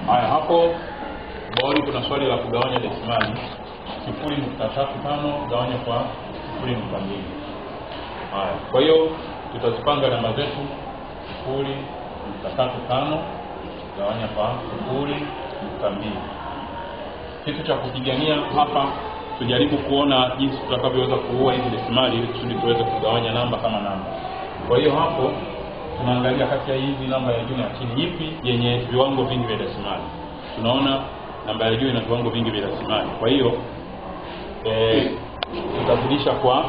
haya hapo bodi kuna swali la kugawanya desimali sifuri nukta tatu tano gawanya kwa sifuri nukta mbili haya kwa hiyo tutazipanga namba zetu sifuri nukta tatu tano gawanya kwa sifuri nukta mbili kitu cha kupigania hapa tujaribu kuona jinsi tutakavyoweza kuua hizi desimali ili kusudi tuweze kugawanya namba kama namba kwa hiyo hapo tunaangalia kati ya hizi namba ya juu na ya chini ipi yenye viwango vingi vya desimali tunaona namba ya juu ina viwango vingi vya desimali kwa hiyo e, tutazidisha kwa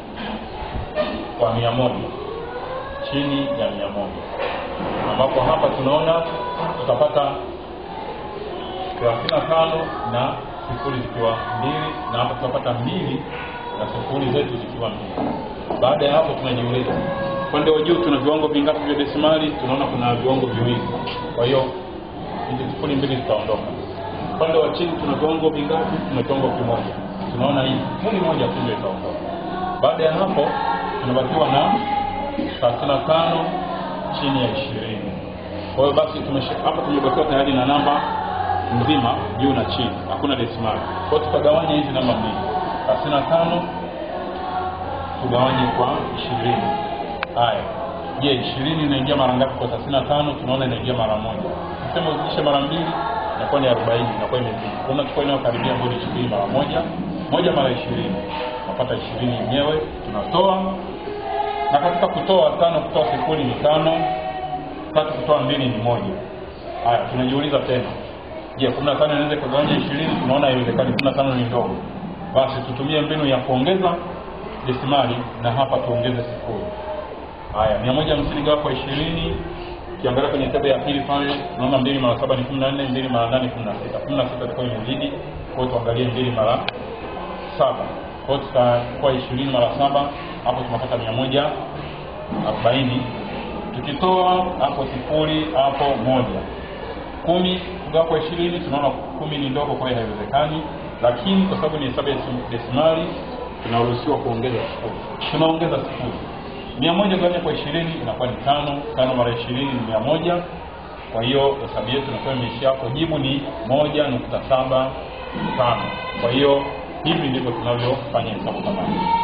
kwa mia moja chini ya mia moja ambapo hapa tunaona tutapata thelathini na tano na sifuri zikiwa mbili na hapa tutapata mbili na sifuri zetu zikiwa mbili baada ya hapo tunajiuliza upande wa juu tuna viwango vingapi vya desimali tunaona kuna viwango viwili kwa hiyo hizi sifuri mbili zitaondoka upande wa chini tuna viwango vingapi tuna kiwango kimoja tunaona hii sifuri moja tu ndio itaondoka baada ya hapo tunabakiwa na thelathini na tano chini ya ishirini kwa hiyo basi tumesha- hapa tumebakiwa tayari na namba nzima juu na chini hakuna desimali kwa hiyo tutagawanya hizi namba mbili thelathini na tano tugawanye kwa ishirini haya je ishirini inaingia mara ngapi kwa thelathini na tano tunaona inaingia mara moja tuseme uzidishe mara mbili inakuwa ni arobaini inakuwa imezidi kwa unachukua inayokaribia bodi ishirini mara moja moja mara ishirini unapata ishirini yenyewe tunatoa na katika kutoa tano kutoa sifuri ni tano tatu kutoa mbili ni moja haya tunajiuliza tena je kumi na tano inaweza ikagawanya ishirini tunaona haiwezekani kumi na tano ni ndogo basi tutumie mbinu ya kuongeza desimali na hapa tuongeze sifuri haya mia moja hamsini gawa kwa ishirini ukiangalia kwenye tebe ya pili pale tunaona mbili mara saba ni kumi na nne mbili mara nane kumi na sita kumi na sita itakuwa imezidi kwao tuangalie mbili mara saba kwao tutakuwa ishirini mara saba hapo tunapata mia moja arobaini tukitoa hapo sifuri hapo moja kumi kugawa kwa ishirini tunaona kumi ni ndogo kwa hiyo haiwezekani lakini kwa sababu ni hesabu ya sim- desimali tunaruhusiwa kuongeza sifuri tunaongeza sifuri mia moja gawanya kwa ishirini inakuwa ni tano tano mara ishirini ni mia moja kwa hiyo hesabu yetu inakuwa imeishia hapo jibu ni moja nukta saba tano kwa hiyo hivi ndivyo tunavyofanya hesabu kama hii